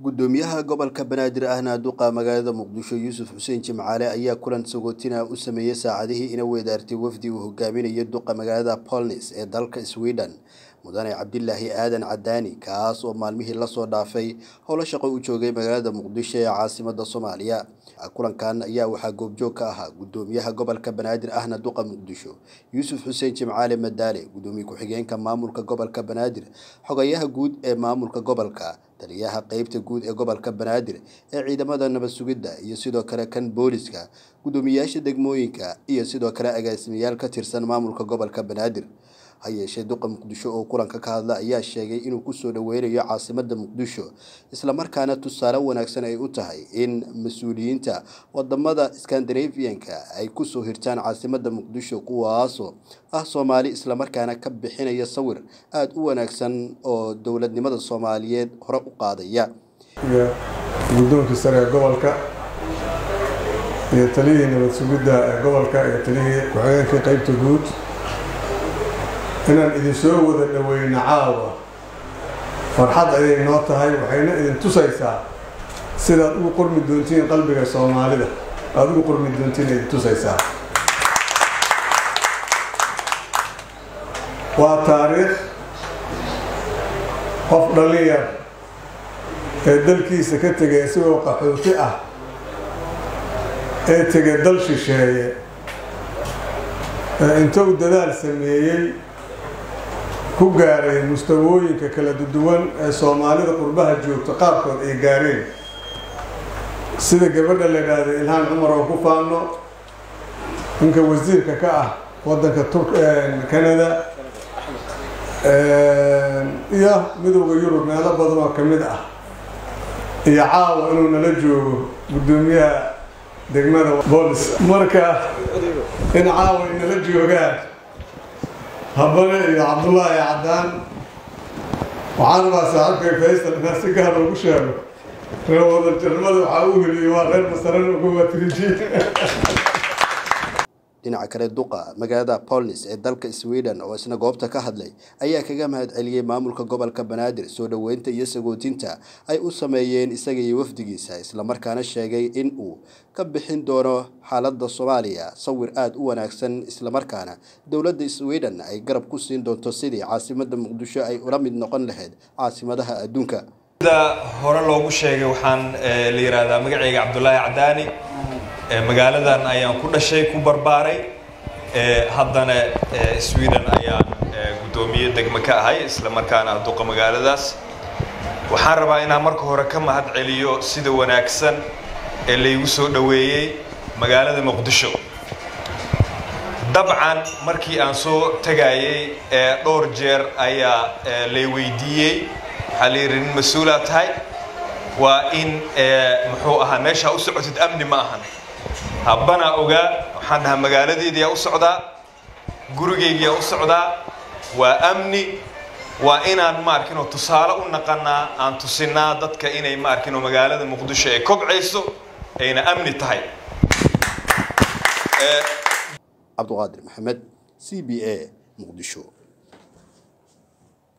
gudoomiyaha gobolka banaadir ahna duqa magaalada muqdisho yuusuf xuseen jimcaale ayaa kulan sagootina u sameeyey saacadihii ina weedaartay wafdi uu hogaaminayo duqa magaalada polnis ee dalka sweden mudane cabdilaahi aadan cadaani kaas oo maalmihii lasoo dhaafay howlo shaqo u joogay magaalada muqdisho ee caasimada soomaaliya kulankan ayaa waxaa goobjoog ka ahaa gudoomiyaha gobolka banaadir ahna duqa muqdisho yuusuf xuseen jimcaale madaale gudoomiye ku-xigeenka maamulka gobolka banaadir xogayaha guud ee maamulka gobolka taliyaha qeybta guud ee gobolka banaadir ee ciidamada nabad sugidda iyo sidoo kale kan booliska gudoomiyayaasha degmooyinka iyo sidoo kale agaasimayaal ka tirsan maamulka gobolka banaadir ha yeeshee duqa muqdisho oo kulanka ka hadla ayaa sheegay inuu kusoo dhaweynayo caasimada muqdisho islamarkaana tusaale wanaagsan ay u tahay in mas-uuliyiinta wadamada skandinafianka ay kusoo hirtaan caasimada muqdisho kuwaasoo ah soomaali islamarkaana ka bixinaya sawir aada u wanaagsan oo dowladnimada soomaaliyeed hore u qaadaya iyo guddoonkii sare ee gobolka iyo taliyihii nabad sugidda ee gobolka iyo taliyihii ku-xigeenkii qeybta guud inaan idin soo wada dhaweyno caawa farxad ayay noo tahay waxayna idin tusaysaa sidaad ugu qurmi doontiin qalbiga soomaalida aada ugu qurmi doontiin idin tusaysaa waa taariikh qof dhalinyar ee dalkiisa ka tegay isagoo qaxooti ah ee tegay dal shisheeye ee intou dadaal sameeyey ku gaaray mustawooyinka kala duwan ee soomaalida qurbaha joogto qaarkood ay gaareen sida gabadha la idhaahda ilhaan cumar oo ku faano ninka wasiirka ka ah wadanka canada iyo midowda yurub meelo badan oo ka mid ah iyo caawa inuu nala joogo guddoomiyaha degmada boolis marka in caawa ay nala joogaan habane iyo cabdullaahi cadaan waxaan rabaa saaxiibkay faysal inaa si gaar ugu sheego reer wadajarnimada waxaa u heliyey waa reer masaran ugawatiriji dhinaca kale duqa magaalada polnis ee dalka sweden oo isna goobta ka hadlay ayaa kaga mahad celiyey maamulka gobolka banaadir soo dhoweynta iyo sagootinta ay u sameeyeen isaga iyo wafdigiisa islamarkaana sheegay in uu ka bixin doono xaalada soomaaliya sawir aada u wanaagsan islamarkaana dowladda sweden ay garab ku siin doonto sidii caasimada muqdisho ay ula mid noqon lahayd caasimadaha adduunka sida hore loogu sheegay waxaan la yihahdaa magacayga cabdulaahi cadaani magaaladan ayaan ku dhashay ku barbaaray haddana sweden ayaan guddoomiye degmo ka ahay isla markaana duqa magaaladaas waxaan rabaa inaan marka hore ka mahad celiyo sida wanaagsan ee laygu soo dhoweeyey magaalada muqdisho dabcan markii aan soo tegayey dhowr jeer ayaa lay weydiiyey waxaa la yidhi nin mas-uulaa tahay waa in muxuu ahaa meeshaa u socotid amni ma ahan habbanaa ogaa waxaan dhahaa magaaladeediyaa u socdaa gurigaygiyaa u socdaa waa amni waa inaan maarkinoo tusaale u naqanaa aan tusinaa dadka inay maarkinoo magaalada muqdisho ay kobcayso ayna amni tahay cabduqaadir maxamed c b a muqdisho